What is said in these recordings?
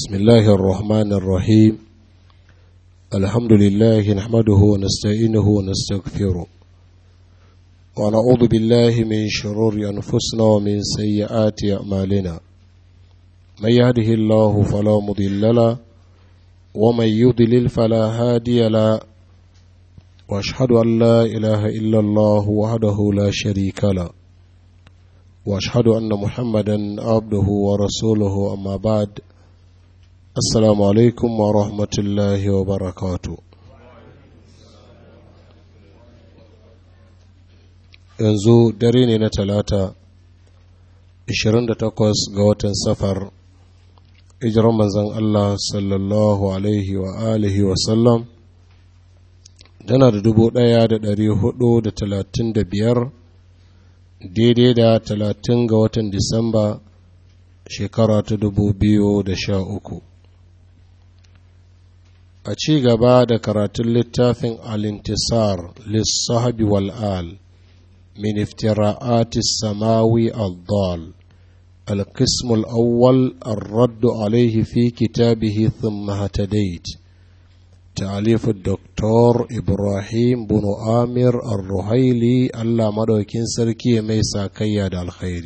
بسم الله الرحمن الرحيم الحمد لله نحمده ونستعينه ونستغفره ونعوذ بالله من شرور أنفسنا ومن سيئات أعمالنا من يهده الله فلا مضل له ومن يضلل فلا هادي له واشهد ان لا اله الا الله وحده لا شريك له واشهد ان محمدا عبده ورسوله اما بعد السلام عليكم ورحمه الله وبركاته yanzu dare ne na talata 28 ga watan safar hijiran manzon Allah sallallahu alaihi wa alihi wa sallam tana da dubu ɗaya da ɗari hudu da talatin da biyar daidai da talatin ga watan disamba shekara ta dubu biyu da sha uku a ci gaba da karatun littafin alintisar lissahabi wal'al min iftira'ati samawi al-dal القسم الأول الرد عليه في كتابه ثم هتديت تعليف الدكتور إبراهيم بن آمر الرهيلي الله مدوكين سركي ميسا كياد الخير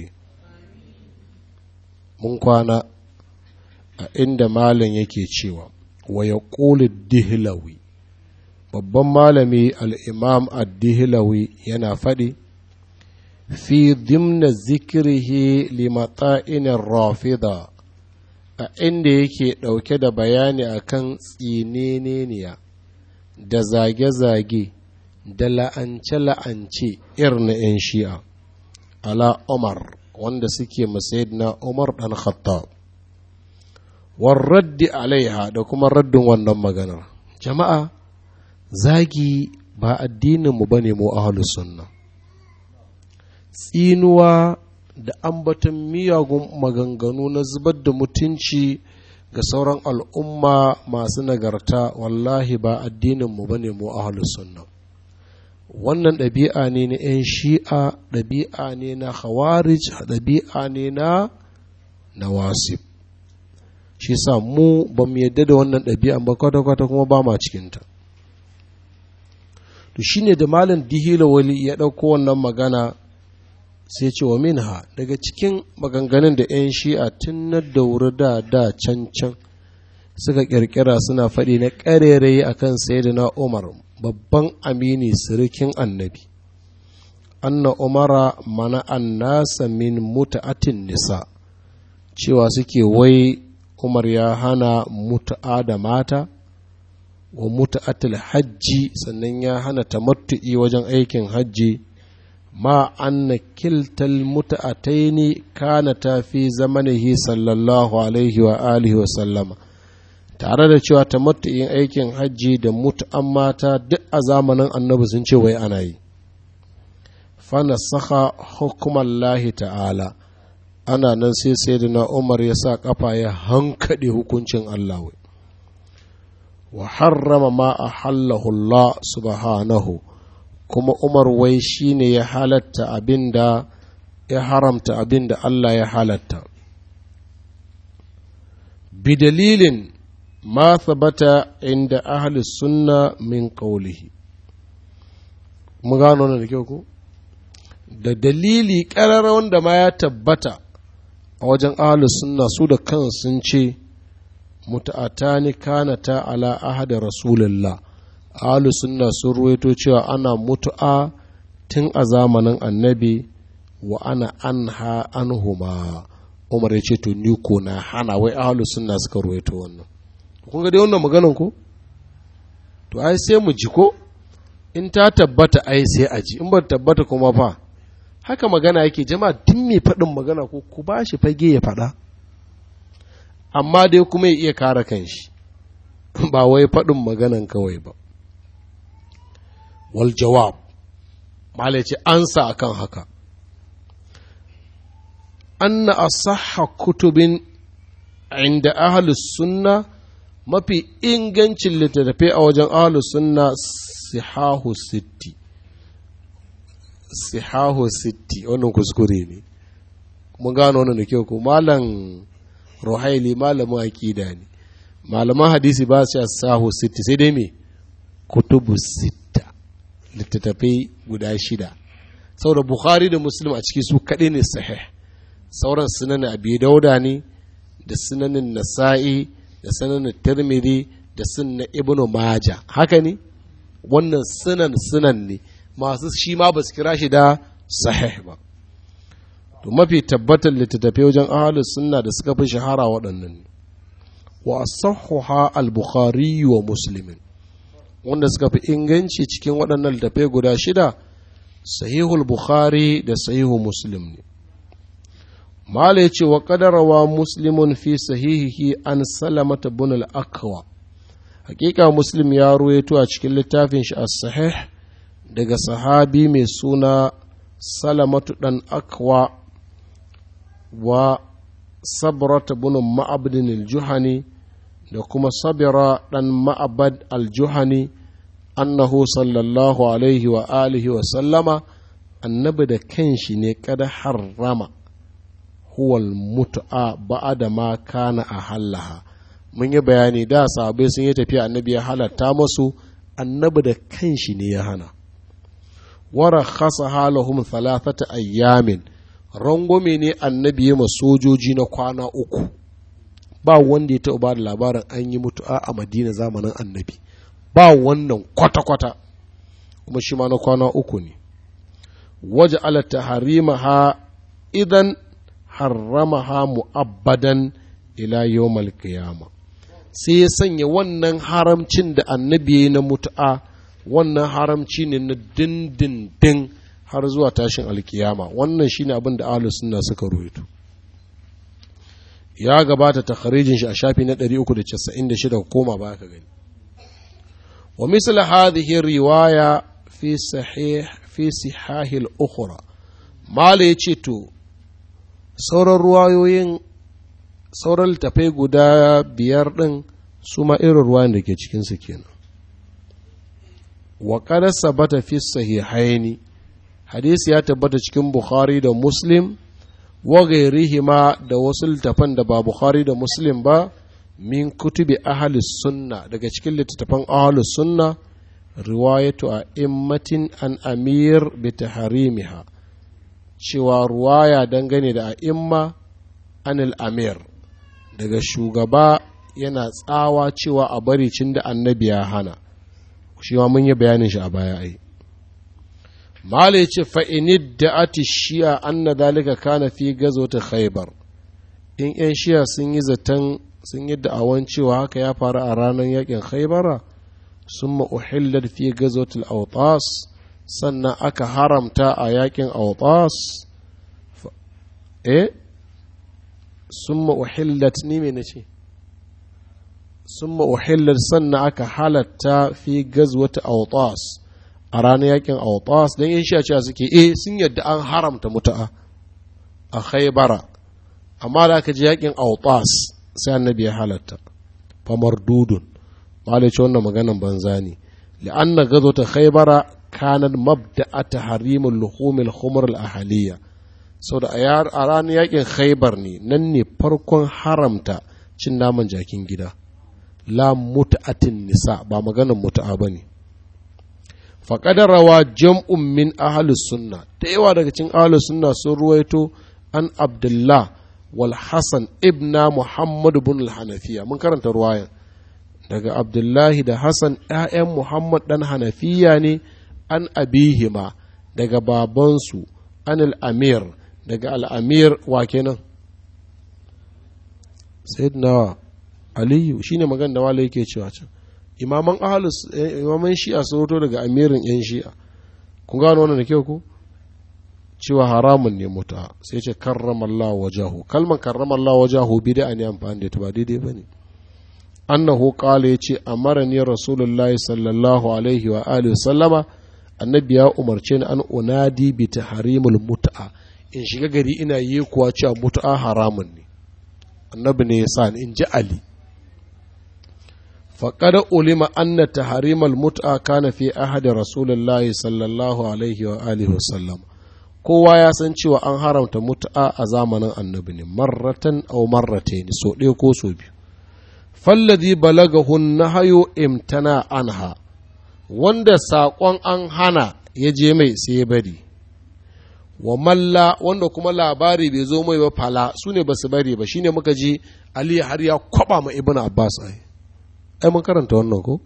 من كان عند مال يكي تشيوا ويقول الدهلوي babban malami al'imam addihilawi yana faɗi fi dimna zikirhi limata'inin rafida a inda yake ɗauke da bayani akan tsineneniya da zage-zage da la'ance-la'ance irin 'yan shi'a ala umar wanda suke na umar ɗan khattab raddi alaiha da kuma raddin wannan maganar jama'a zagi ba addininmu ba ne mu ahalus sunna tsinuwa da ambaton miyagun maganganu na zubar da mutunci ga sauran al'umma masu nagarta wallahi ba addininmu ba ne mu ahalus sunna wannan ɗabi'a ne na 'yan shi'a ɗabi'a ne na khawarij ɗabi'a ne na nawasib shi sa mu ba mu yadda da wannan ɗabi'an ba kwata-kwata kuma ba ma cikinta to shine da malam dihila wali ya ɗauko wannan magana sai ce wa minha daga cikin maganganun da 'yan shi'a tun na dauri da da can can suka kirkira suna faɗi na ƙarerayi a kan na umar babban amini sirikin annabi anna umara mana annasa min muta'atin nisa cewa suke wai umar ya hana mutu'a da mata wa mutu'atul hajji sannan ya hana tamattu'i wajen aikin hajji ma anna kiltal muta'ataini kanata fi zamanihi sallallahu alaihi wa alihi wa sallama tare da cewa tamattu'in aikin hajji da mutu'an mata duk a zamanin annabi sun ce wai ana yi fana saka hukumallahi ta'ala ana nan sai sayyidina umar ya sa kafa ya hankaɗe hukuncin allah wai wa harrama ma a Allah subhanahu kuma umar wai shi ne ya halatta abin da ya haramta abin da Allah ya halatta bidalilin ma sabata inda ahli sunna min qawlihi mu gano da kyau ko da dalili ƙarar wanda ma ya tabbata a wajen ahli sunna su da kan sun ce muta'atani kanata ala ahada rasulullah ahlu sunna sun ruwaito cewa ana mutu'a tun a zamanin annabi wa ana anha anhuma umar ya ce to ni ko na hana wai ahlu sunna suka ruwaito wannan kun ga dai wannan maganan ko to ai sai mu ji ko in ta tabbata ai sai a ji in ba tabbata kuma fa haka magana yake jama'a tun mai faɗin magana ko ku ba shi fage ya faɗa amma dai kuma ya iya kare kanshi ba wai faɗin maganan kawai ba wal jawab malai ce ansa akan haka anna asahha kutubin inda ahlus sunna mafi ingancin littattafai a wajen ahlus sunna sihahu sitti sihahu sitti wannan kuskure ne mun gano wannan da kyau ko malam ruhaili malamin aqida ne malaman hadisi ba su sahu sitti sai dai me kutubu sitta littattafai guda shida saboda bukhari da muslim a ciki su kaɗai ne sahih sauran sunanin abi dauda ne da sunanin nasa'i da sunanin tirmidhi da sunan ibnu maja haka ne wannan sunan sunan ne masu shi ma ba su kira shi da sahih ba to mafi tabbatar littattafai wajen ahalus sunna da suka fi shahara waɗannan ne wa asahhuha al-bukhari wa muslimin wanda suka fi inganci cikin waɗannan littattafai guda shida sahihul bukhari da sahihu muslim ne mala ya ce wa kadarawa muslimun fi sahihihi an salamata bin al-akwa hakika muslim ya ruwaito a cikin littafin shi as-sahih daga sahabi mai suna salamatu dan akwa wa sabrata bin ma'abdin al-juhani da kuma sabira dan ma'abad al-juhani annahu sallallahu alaihi wa alihi wa sallama annabi da kanshi ne kada harrama huwal mutu'a ba'ada ma kana a hallaha mun yi bayani da sahabbai sun yi tafiya annabi ya halatta masu annabi da kanshi ne ya hana wara khasa halahum thalathata ayyamin rangwame ne annabi ya sojoji na kwana uku ba wanda ya taɓa ba da labarin an yi mutu'a a madina zamanin annabi ba wannan kwata-kwata kuma shi ma na kwana uku ne waje alata harimaha idan harramaha mu'abbadan ila yawmal qiyama sai ya sanya wannan haramcin da annabi ya na mutu'a wannan haramci ne na dindindin har zuwa tashin alkiyama wannan shine abin da ahlus sunna suka ruwaito ya gabata takharijin shi a shafi na 396 koma ba ka gani wa misal hadhihi riwaya fi sahih fi sihahil ukhra mala yace to sauran ruwayoyin sauran littafai guda biyar ɗin su ma irin ruwayan da ke cikinsu kenan wa kada sabata fi sahihaini hadisi ya tabbata cikin bukhari da muslim wa gairihima da wasu littafan da ba bukhari da muslim ba min kutubi ahalus sunna daga cikin littattafan ahalus sunna riwayatu a immatin an amir bi taharimiha cewa ruwaya dangane da a'imma anil amir daga shugaba yana tsawa cewa a bari cin da annabi ya hana shi ma mun yi bayanin shi a baya ai mala yace fa inid da ati shi'a anna dalika kana fi ta khaybar in yan shi'a sun yi zaton sun yi da'awan cewa haka ya faru a ranar yakin khaybara summa uhillat fi gazotul autas sannan aka haramta a yakin autas eh summa uhillat ni me nace summa uhillat sannan aka halatta fi gazwata autas a ranar yakin autas don yin sha cewa suke eh sun yadda an haramta mutu'a a khaybara amma da aka ji yakin autas sai annabi ya halatta famar dudun malai ce wannan maganan banza ne li'anna gazwata khaybara kanan mabda'a tahrimul luhumil khumr al ahaliya saboda a ranar yakin khaybar ne nan ne farkon haramta cin naman jakin gida la mut'atin nisa ba maganan mutu'a bane faqad rawa jam'un min ahlus sunna da yawa daga cikin ahlus sunna sun ruwaito an abdullah wal hasan ibna muhammad ibn al hanafiya mun karanta ruwayan daga abdullahi da hassan ‘ya'yan muhammad ɗan hanafiya ne an abihima daga babansu an al'amir daga al'amir wa kenan sayyidina aliyu shine magana da wala yake cewa can imaman ahalus imaman shi'a sun hoto daga amirin yan shi'a kun gano wannan da kyau ku cewa haramun ne muta sai ce karramallahu wajahu kalmar karramallahu wajahu bid'a ne amfani da ta ba daidai bane annahu qala yace amarani rasulullahi sallallahu alaihi wa alihi sallama annabi ya umarce ni an unadi bi tahrimul mut'a in shiga gari ina yi kuwa cewa mut'a haramun ne annabi ne ya sa ni in ji ali فقد علم أن تحريم المتعة كان في أحد رسول الله صلى الله عليه وآله وسلم kowa ya san cewa an haramta mutu'a a zamanin annabi ne marratan aw marratayn so ɗaya ko so biyu falladhi balagahu nahayu imtana anha wanda saƙon an hana ya je mai sai ya bari wa malla wanda kuma labari bai zo mai ba fala su ne ba su bari ba shine muka ji ali har ya kwaba ma ibnu abbas ai ai mun karanta wannan ko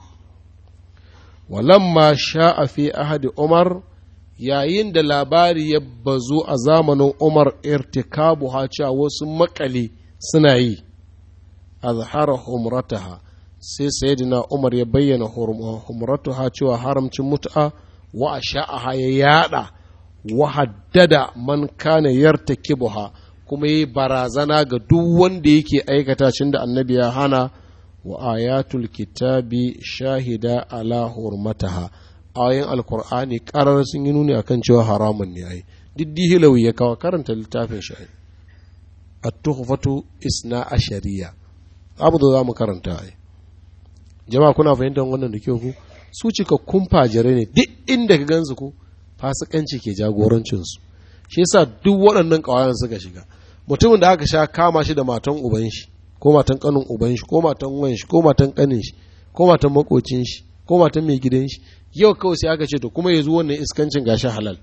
walamma sha'a fi ahadi umar yayin da labari ya bazu a zamanin umar irtikabu ha cewa wasu makale suna yi azhara humrataha sai sayyidina umar ya bayyana humrataha cewa haramcin mut'a wa asha'aha ya yada wa haddada man kana yartakibuha kuma yi barazana ga duk wanda yake aikata cin da annabi ya hana wa ayatul kitabi shahida ala hurmataha ayoyin alkur'ani karar sun yi nuni akan cewa haramun ne ai diddi hilawi ya kawo karanta littafin shi at-tuhfatu isna ashariya abu da za mu karanta ai jama'a kuna fahimtar wannan da kyau ku su cika kumfa jare ne duk inda ka gansu ku fasikanci ke jagorancinsu shi yasa duk waɗannan ƙawayen suka shiga mutumin da aka sha kama shi da matan uban shi ko matan kanin uban shi ko matan wan shi ko matan kanin shi ko matan makocin shi ko matan mai gidan shi yau kawai sai aka ce to kuma ya zo wannan iskancin gashi halal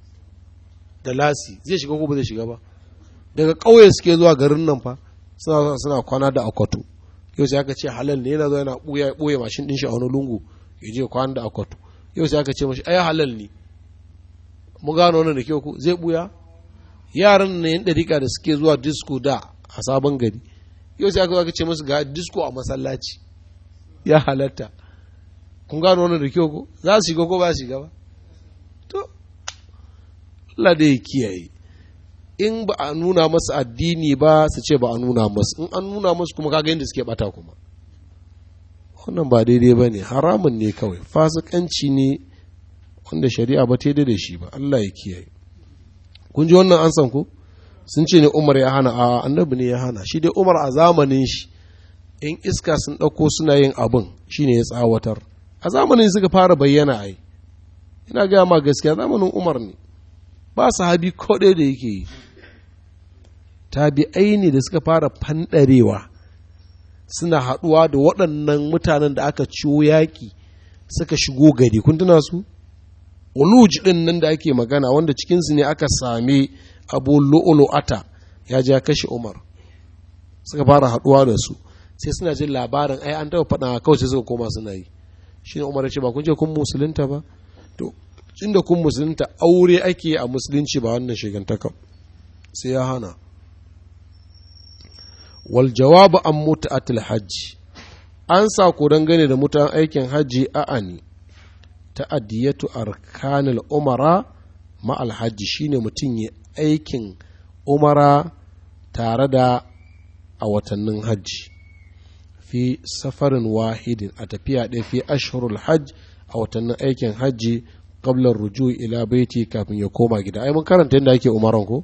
da lasi zai shiga ko ba zai shiga ba daga ƙauye suke zuwa garin nan fa suna suna kwana da akwato yau sai aka ce halal ne yana zo yana buya boye mashin din shi a wani lungu ya je kwana da akwato yau sai aka ce mashi ai halal ne mu gano wannan da kyau ku zai buya yaran ne yan dariƙa da suke zuwa disco da a sabon gari yau sai aka ce musu ga disco a masallaci ya halatta kun gano wannan da kyau ko za su shiga ko ba su shiga ba to Allah da ya kiyaye in ba a nuna masu addini ba su ce ba a nuna masu in an nuna masu kuma kaga yadda suke bata kuma wannan ba daidai ba ne haramun ne kawai fasikanci ne wanda shari'a ba ta da shi ba Allah ya kiyaye kun ji wannan an san ku sun ce ne Umar ya hana a annabi ne ya hana shi dai Umar a zamanin shi in iska sun ɗauko suna yin abin shine ya tsawatar a zamanin suka fara bayyana ai ina gaya ma gaskiya zamanin Umar ne ba sahabi ko ɗaya da yake yi tabi'ai ne da suka fara fanɗarewa suna haɗuwa da waɗannan mutanen da aka ciwo yaƙi suka shigo gari kun tuna su uluj ɗin nan da ake magana wanda cikinsu ne aka same abu lu'ulu'ata ya ja kashe umar suka fara haɗuwa da su sai suna jin labarin ai an taɓa faɗa kawai sai suka koma suna yi shi ne umar ya ce ba kun je kun musulunta ba to inda kun musulunta aure ake a musulunci ba wannan shigantaka sai ya hana wal jawabu an mutu'atul hajji an sa ku dangane da mutan aikin hajji a'ani ta'adiyatu arkanil umara ma alhaji shine mutum ya aikin umara tare da a watannin hajji fi safarin wahidin a tafiya ɗaya fi ashhurul hajj a watannin aikin hajji qabla ruju ila baiti kafin ya koma gida ai mun karanta yadda ake umaran ko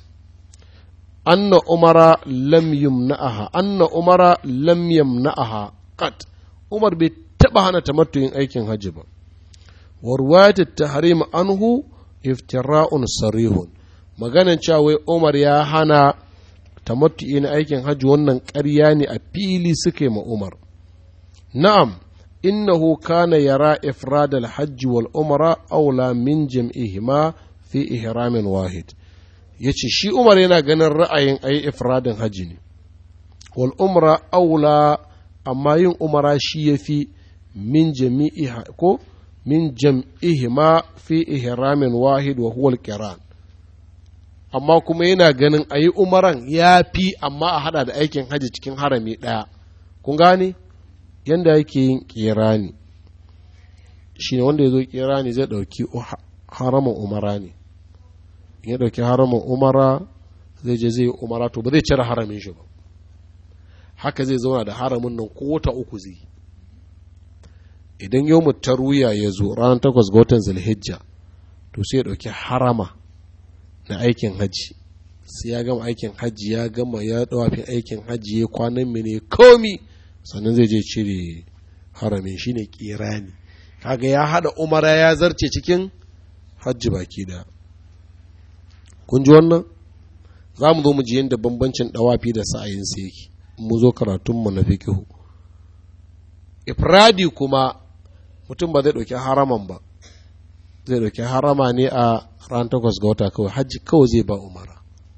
anna umara lam yumna'aha anna umara lam yamna'aha qat umar bai taba hana tamattuyin aikin hajji ba wa ruwayat at-tahrim anhu iftira'un sarihun maganan cewa wai umar ya hana tamattu'i na aikin hajji wannan ƙarya ne a fili suke ma umar na'am innahu kana yara ifrad al-hajj wal umra aula min jam'ihima fi ihramin wahid yace shi umar yana ganin ra'ayin ayi ifradin hajji ne wal umra aula amma yin umara shi yafi min jami'iha ko min jam'ihima fi ihramin wahid wa huwa al-qiran amma kuma yana ganin ayi umaran ya fi amma a hada da aikin hajji cikin harami ɗaya kun gane yanda yake yin kirani shi ne wanda ya zo kirani zai ɗauki haramin umara ne ya ɗauki haramin umara zai je zai yi umara to ba zai cire haramin shi ba haka zai zauna da haramin nan ko wata uku zai idan yau tarwiya ya zo ranar takwas ga watan zulhijja to sai ya ɗauki harama na aikin hajji sai ya gama aikin hajji ya gama ya ɗawafi aikin hajji ya kwanan mene komi sannan zai je cire haramin shi ne kirani kaga ya haɗa umara ya zarce cikin hajji baki da kun ji wannan za mu zo mu ji yadda bambancin dawafi da sa'ayin sa yake mu zo karatunmu na fiqihu ifradi kuma mutum ba zai ɗauki haraman ba zai ɗauki harama ne a ran takwas ga wata kawai hajji kawai zai ba umara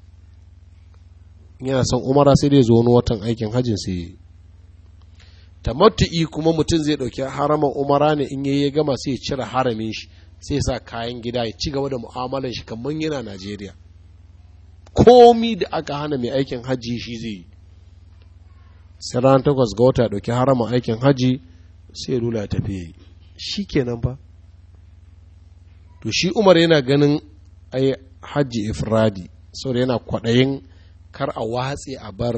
yana son umara sai dai zo wani watan aikin hajjin sai yi tamattu'i kuma mutum zai ɗauki haraman umara ne in yayi gama sai ya cire haramin shi sai ya sa kayan gida ya ci gaba da mu'amalan shi kamar yana Najeriya komi da aka hana mai aikin hajji shi zai yi sai ran takwas ga wata ɗauki haraman aikin hajji sai ya lula ya tafi shi kenan ba to shi umar yana ganin ai hajji ifradi saboda yana kwaɗayin kar a watse a bar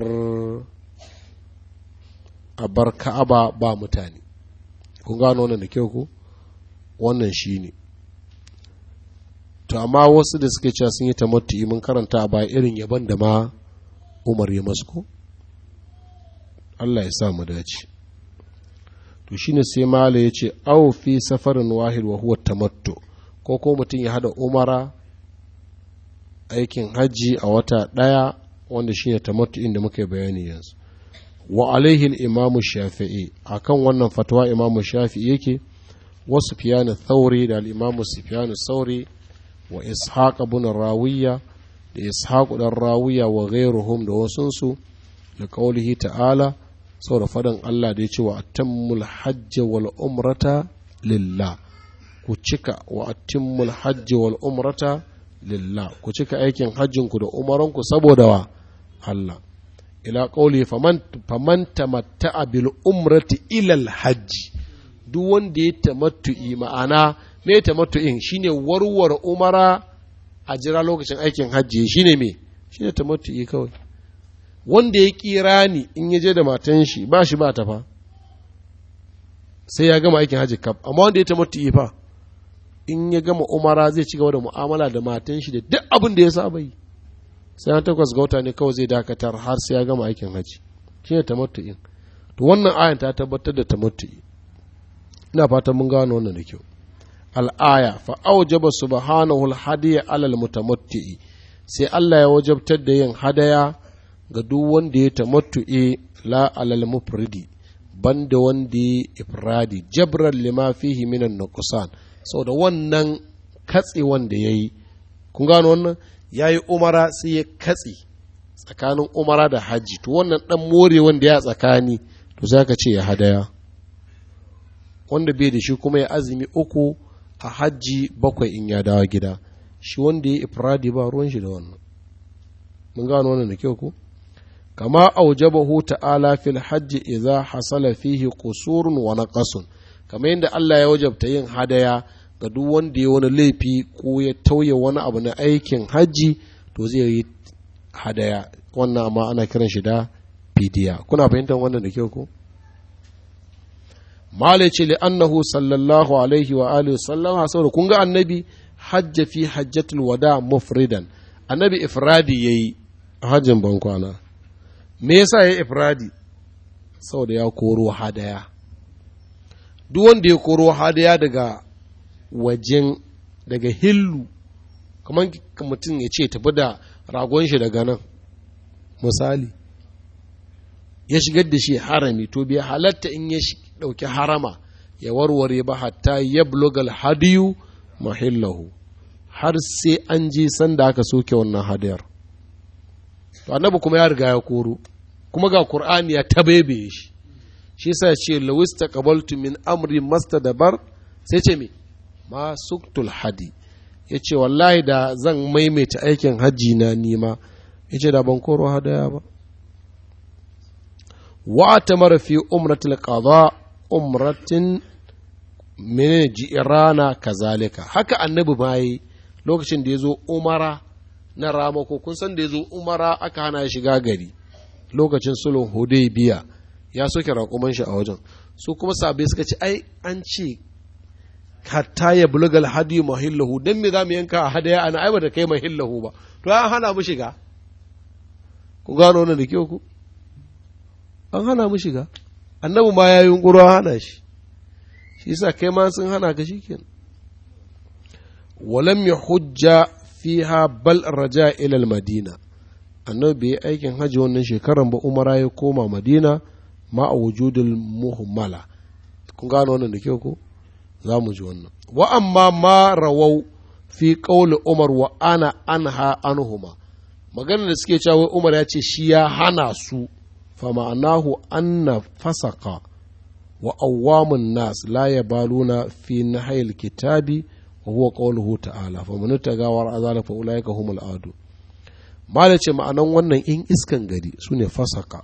a bar ka'aba ba mutane kun gano wannan da kyau ko wannan shi ne to amma wasu da suke cewa sun yi tamattu mun karanta a baya irin yaban da ma umar ya masu ko Allah ya sa mu dace to shine sai mala ya ce au fi safarin wahid wa huwa tamattu ko ko mutum ya hada umara aikin hajji a wata ɗaya wanda shine tamattu inda muka bayani yanzu wa alaihi imamu shafi'i akan wannan fatawa imamu shafi'i yake wa sufyan thauri da al-imamu sufyan thauri wa ishaq ibn rawiya da ishaq dan rawiya wa ghairuhum da wasunsu da qaulihi ta'ala saboda fadan Allah da ya ce wa atammul hajj wal umrata lillah ku cika wa atimmul hajj wal umrata lillah ku cika aikin hajjinku da umaranku saboda wa Allah ila qawli faman faman tamatta'a bil umrati ila al hajj duk wanda ya tamattu'i ma'ana me tamattu'in shine warware umara a jira lokacin aikin hajji shine me shine tamattu'i kawai wanda ya kira ni in ya je da matan shi ba shi ba ta fa sai ya gama aikin hajji kaf amma wanda ya tamattu'i fa in ya gama umara zai ci gaba da mu'amala da matan shi da duk abin da ya saba yi sai an takwas ga wata ne kawai zai dakatar har sai ya gama aikin haji shi ne tamattu'in to wannan ayan ta tabbatar da tamattu'i ina fatan mun gano wannan da kyau al'aya fa aujaba subhanahu al-hadiya alal mutamatti'i sai Allah ya wajabtar da yin hadaya ga duk wanda ya tamattu'i la alal mufridi banda wanda ya ifradi jabran lima fihi minan nuqsan saboda wannan katse wanda yayi kun gano wannan ya yi umara sai ya katse tsakanin umara da hajji to wannan dan more wanda ya tsakani to za ka ce ya hadaya wanda bai da shi kuma ya azumi uku a hajji bakwai in ya dawo gida shi wanda ya ifradi ba ruwan shi da wannan mun gano wannan da kyau ko kama aujabahu ta'ala fil hajji idza hasala fihi qusurun wa naqasun kamar yadda Allah ya wajabta yin hadaya ga duk wanda ya wani laifi ko ya tauye wani abu na aikin hajji to zai yi hadaya wannan amma ana kiran shi da fidiya kuna fahimtar wannan da kyau ko malai ce li annahu sallallahu alaihi wa alihi sallam saboda kun ga annabi hajja fi hajjatul wada mufridan annabi ifradi yayi hajjin bankwana me yasa yayi ifradi saboda ya koro hadaya duk wanda ya koro hadaya daga wajen daga hillu kamar mutum ya ce tafi da ragon shi daga nan misali ya shigar da shi harami to bai halatta in ya ɗauki harama ya warware ba hatta ya blogal hadiyu mahillahu har sai an je sanda aka soke wannan hadiyar to annabi kuma ya riga ya koro kuma ga qur'ani ya tabebe shi shi yasa ce lawis taqabaltu min amri mastadabar sai ce me ma suktul hadi ya ce wallahi da zan maimaita aikin hajji na nima ya ce da ban koro hadaya ba wa ta mara fi umratul qada umratin min ji'rana kazalika haka annabi ma yi lokacin da ya zo umara na ramako kun san da ya zo umara aka hana shiga gari lokacin sulhun hudaybiya ya soke raƙuman shi a wajen su kuma sabai suka ce ai an ce hatta ya bulugal hadi mahillahu dan me zamu yanka a hadaya ana aiba da kai mahillahu ba to an hana mu shiga ku gano wannan da kyau ku an hana mu shiga annabi ma ya yunkuro hana shi shi yasa kai ma sun hana ka shikenan walam yahujja fiha bal raja ila madina annabi bai aikin hajji wannan shekaran ba umara ya koma madina ma a wujudul muhammala kun gano wannan da kyau ko za mu ji wannan wa amma ma rawau fi qawli umar wa ana anha anhuma maganar da suke cewa umar ya ce shi ya hana su fa ma'anahu anna fasaka wa awwamun nas la yabaluna fi nahayil kitabi wa huwa qawluhu ta'ala fa man tagawar azala fa ulaika humul adu mala ce ma'anan wannan in iskan gari sune fasaka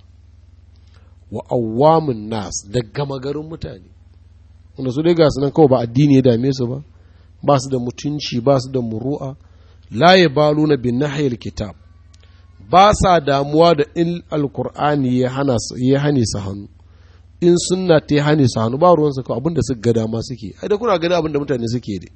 wa awwamun nas da gama garin mutane wanda su dai ga nan kawai ba addini ya dame su ba ba su da mutunci ba su da muru'a la yabaluna bin nahayil kitab ba sa damuwa da in alkur'ani ya hana ya hane su hannu in sunna ta hane su hannu ba ruwan su abin da suka ga dama suke ai da kuna gani abin da mutane suke da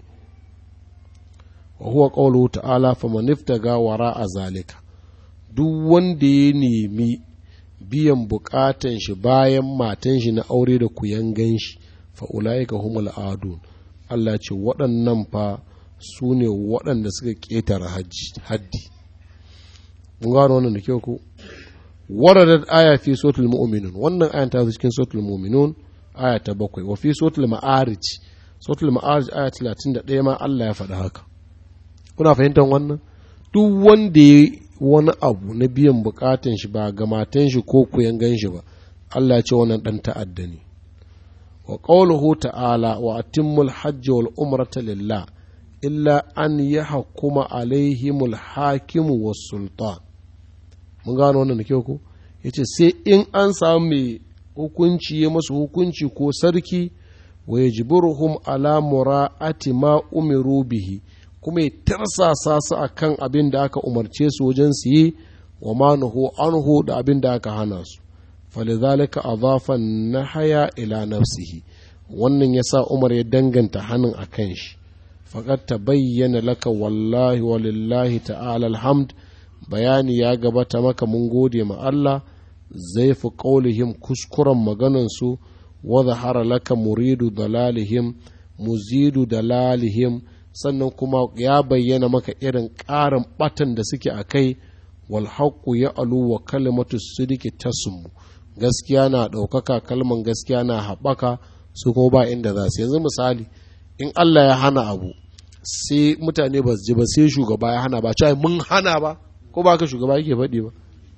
wa huwa qawluhu ta'ala faman iftaga wara a zalika duk wanda ya nemi biyan bukatan shi bayan matan shi na aure da kuyangan shi fa ulaika humul adun Allah ce waɗannan fa su ne waɗanda suka ƙetare haddi mun gano wannan da kyau ko waradat aya fi suratul mu'minun wannan ayan ta zo cikin suratul mu'minun aya ta bakwai wa fi suratul ma'arij suratul ma'arij aya 31 ma Allah ya faɗa haka kuna fahimtar wannan duk wanda ya wani abu na biyan bukatun shi ba ga matan shi ko kuyan gan shi ba Allah ya ce wannan dan ta'adda ne wa qawluhu ta'ala wa atimmul hajj wal umrata lillah illa an yahkuma alaihimul hakimu was sultan mun gano wannan da kyau ko yace sai in an samu mai hukunci ya masu hukunci ko sarki wa yajburuhum ala mura'ati ma umiru bihi kuma ya tarsasa su akan abin da aka umarce su wajen su yi wa ma nuhu anhu da abin da aka hana su falidhalika adhafa nahaya ila nafsihi wannan yasa Umar ya danganta hannun akan shi faqad tabayyana laka wallahi walillahi ta'ala alhamd bayani ya gabata maka mun gode ma Allah zai fi ƙaulihim kuskuren maganansu wa zahara laka muridu dalalihim muzidu dalalihim sannan kuma ya bayyana maka irin ƙarin ɓatan da suke a kai wal haqqu ya alu wa kalimatu sidiki tasmu gaskiya na ɗaukaka kalman gaskiya na haɓaka su kuma ba inda za su yanzu misali in Allah ya hana abu sai mutane ba su ji ba sai shugaba ya hana ba cewa mun hana ba ko ba ka shugaba yake faɗi ba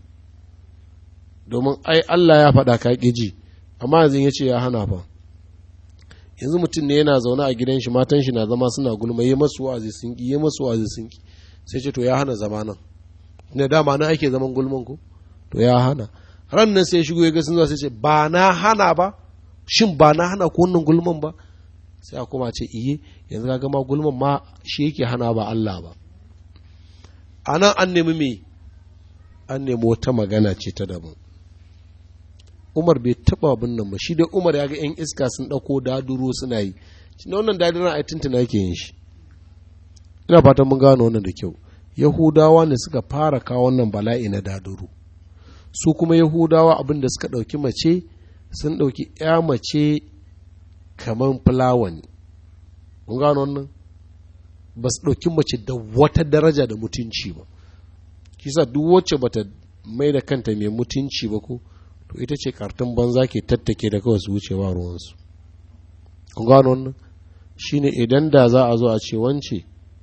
domin ai Allah ya faɗa ka ji amma yanzu ya ce ya hana fa yanzu mutum ne yana zaune a gidan shi matan shi na zama suna gulma yi masu wa'azi sun ki yi masu wa'azi sun ki sai ce to ya hana zama nan ne dama nan ake zaman gulman ko to ya hana ran nan sai shigo ya ga sun zo sai ce ba na hana ba shin ba na hana ko wannan gulman ba sai a kuma ce iye yanzu ka gama gulman ma shi yake hana ba Allah ba a nan an nemi me an nemi wata magana ce ta daban umar bai taba abin nan ba shi dai umar ya ga 'yan iska sun ɗauko daduro suna yi shi na wannan dadiran a tuntuna yake yin shi ina fatan mun gano wannan da kyau yahudawa ne suka fara kawo wannan bala'i na daduro su kuma yahudawa abin da suka ɗauki mace sun ɗauki 'ya mace kamar fulawa ne mun gano wannan ba su ɗauki mace da wata daraja da mutunci ba kisa duk wacce bata mai da kanta mai mutunci ba ko to ita ce kartun banza ke tattake da kawai su wuce ba ruwansu kun gano wannan shine idan da za a zo a ce wance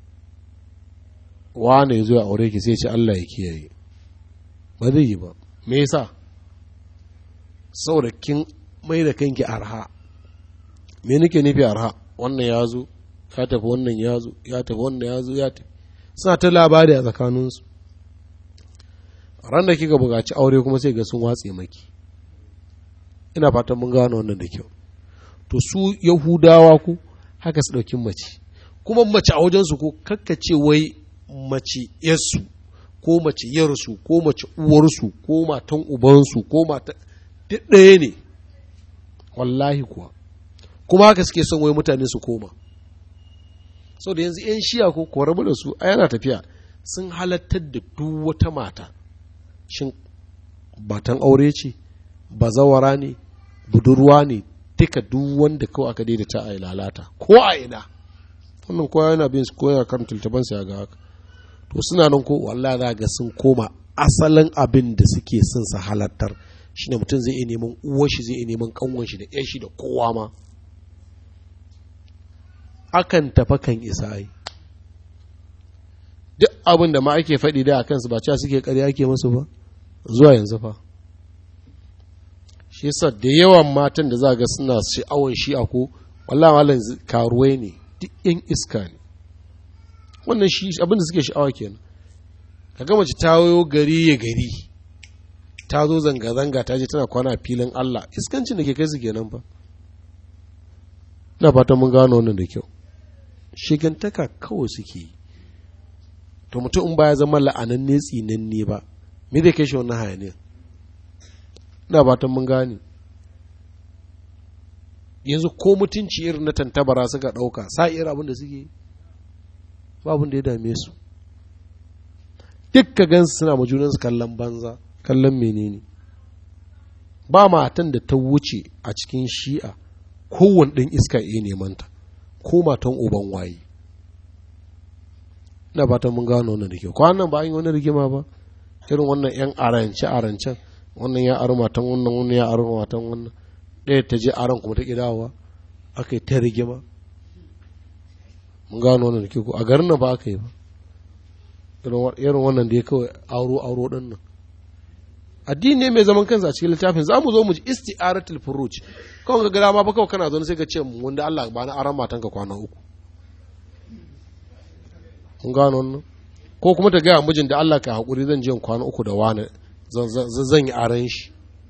wane ya zo a aure ki sai ce Allah ya kiyaye ba zai yi ba me yasa saboda kin mai da kanki arha me nake nufi arha wannan ya zo ya tafi wannan ya zo ya tafi wannan ya zo ya tafi suna ta labari a tsakaninsu ran da kika buƙaci aure kuma sai ga sun watse maki ina fatan mun gano wannan da kyau to su yahudawa ku haka su ɗauki mace kuma mace a wajensu ko kakkace wai mace yarsu ko mace yarsu ko mace uwarsu ko matan ubansu ko matan duk ɗaya ne wallahi kuwa kuma haka suke son wai mutane su koma sau da yanzu 'yan shiya ko rabu da su a yana tafiya sun halattar da duk wata mata shin batan aure ce bazawara ne budurwa ne duka duk wanda kawai aka daidaita a lalata ko a ina wannan kowa yana bin su koya kan tultaban ya ga haka to suna nan ko wallahi za ga sun koma asalin abin da suke son su halattar shine mutum zai iya neman uwar shi zai iya neman kanwan shi da ƴan shi da kowa ma akan tafa kan isa ai duk abin da ma ake faɗi da a kansu ba cewa suke ƙarya ake musu ba zuwa yanzu fa shi yasa da yawan matan da za ga suna sha'awan shi a ko wallahi malam karuwai ne duk yan iska ne wannan shi abin da suke sha'awa kenan ka ga mace ta wayo gari ya gari ta zo zanga-zanga ta je tana kwana filin Allah iskancin da ke kai su kenan fa ina fatan mun gano wannan da kyau shigantaka kawai suke yi to mutum in baya zama la'ananne tsinanne ba me zai kai shi wannan hayaniya ina fatan mun gane yanzu ko mutunci irin na tantabara suka ɗauka sa irin abin da suke ba abin da ya dame su duk ka gansu suna ma junansu kallon banza kallon menene ba matan da ta wuce a cikin shi'a kowane ɗin iska iya nemanta ko matan uban waye ina fatan mun gano wannan da kyau kwanan ba an yi wani rigima ba irin wannan yan arance arancen wannan ya aro matan wannan wannan ya aro matan wannan ɗaya ta je aron kuma ta kidawa aka yi ta rigima mun gano wannan da kyau a garin nan ba aka yi ba irin wannan da ya kawai auro auro ɗin nan addini ne mai zaman kansa a cikin littafin za mu zo mu ji isti'aratul furuj kawai ga gada ma fa kawai kana zo sai ka ce wanda Allah ba na aran matanka kwana uku kun gano wannan ko kuma ta gaya mijin da Allah ka haƙuri zan je kwana uku da wani zan yi aran shi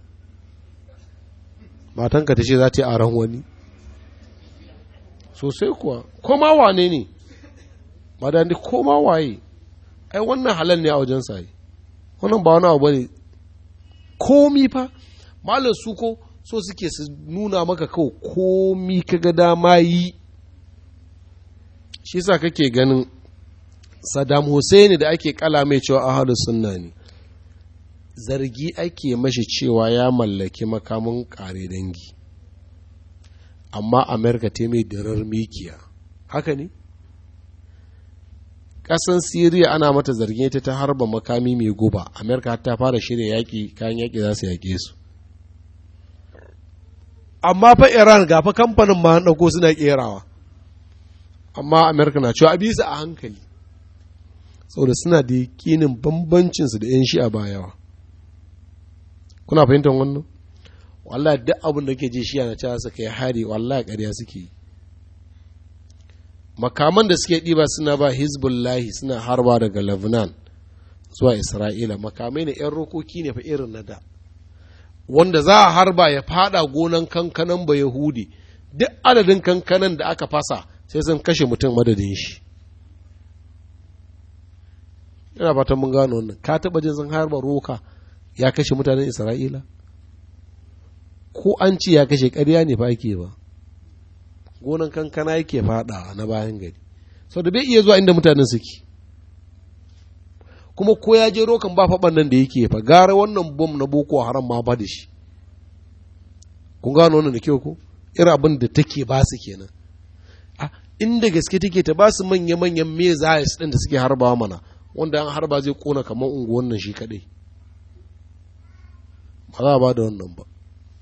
matanka ta ce za ta yi aran wani sosai kuwa ko ma wane ne ba da ko ma waye ai wannan halal ne a wajen sai wannan ba wani abu bane komi fa malam su ko so suke su nuna maka kawai komi kaga dama yi shi sa kake ganin Saddam Hussein da ake kala mai cewa ahalus sunna ne zargi ake mashi cewa ya mallaki makamin kare dangi amma Amerika ta mai dirar mikiya haka ne ƙasan siriya ana mata zargin ta ta harba makami mai guba amerika ta fara shirya yaƙi kayan yaƙi za su yaƙe su amma fa iran ga fa kamfanin ma ɗauko suna ƙerawa amma amerika na cewa a bisa a hankali saboda suna da yakinin bambancinsu da 'yan shi a bayawa kuna fahimtar wannan wallahi duk abin da ke ji shi na cewa suka yi hari wallahi ƙarya suke yi makaman da suke ɗiba suna ba hezbollahi suna harba daga lebanon zuwa isra'ila makamai ne 'yan rokoki ne fa irin na da wanda za a harba ya fada gonan kankanan ba yahudi duk adadin kankanan da aka fasa sai sun kashe mutum madadin shi ina fatan mun gano wannan ka taɓa jin sun harba roka ya kashe mutanen isra'ila ko an ce ya kashe ƙarya ne fa ake ba gonan kankana yake fada na bayan gari sau da bai iya zuwa inda mutanen suke kuma ko ya je rokan ba faɓan nan da yake fa gara wannan bom na boko haram ma ba da shi kun gano wannan da kyau ko irin abin da take ba su kenan a inda gaske take ta ba su manya-manyan me za ɗin da suke harbawa mana wanda an harba zai kona kamar unguwan nan shi kaɗai ba za a ba da wannan ba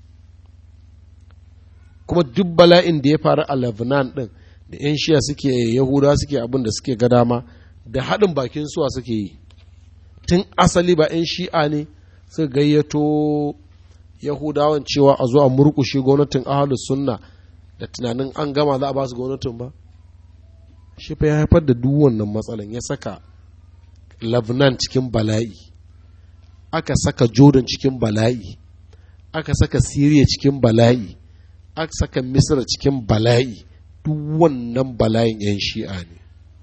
kuma duk bala'in da ya faru a Lebanon ɗin da 'yan shiya suke yahuda suke abin da suke ga dama da haɗin bakin suwa suke yi tun asali ba 'yan shi'a ne suka gayyato yahudawan cewa a zo a murkushe gwamnatin ahalus sunna da tunanin an gama za a ba su gwamnatin ba shi fa ya haifar da duk wannan matsalan ya saka Lebanon cikin bala'i aka saka Jordan cikin bala'i aka saka Syria cikin bala'i aka saka Misra cikin bala'i duk wannan bala'in 'yan shi'a ne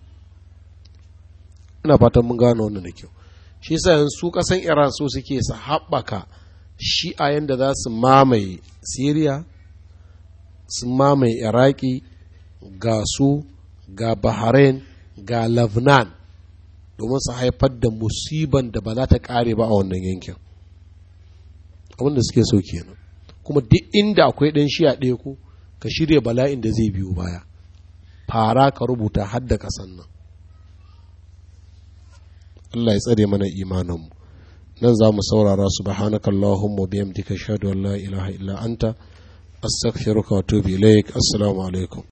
ina fatan mun gano wannan da kyau shi yasa yanzu kasan Iran so suke su haɓaka shi'a yanda za su mamaye Syria su mamaye Iraki ga su ga Bahrain ga Lebanon domin su haifar da musiban da ba za ta ƙare ba a wannan yankin abinda suke so kenan kuma duk inda akwai ɗan shiya ɗaya ko ka shirya bala'in da zai biyo baya fara ka rubuta hadda ƙasan nan Allah ya tsare mana imaninmu nan za mu saurara subhanakallahumma bihamdika ashhadu an la ilaha illa anta astaghfiruka wa atubu ilaik assalamu alaikum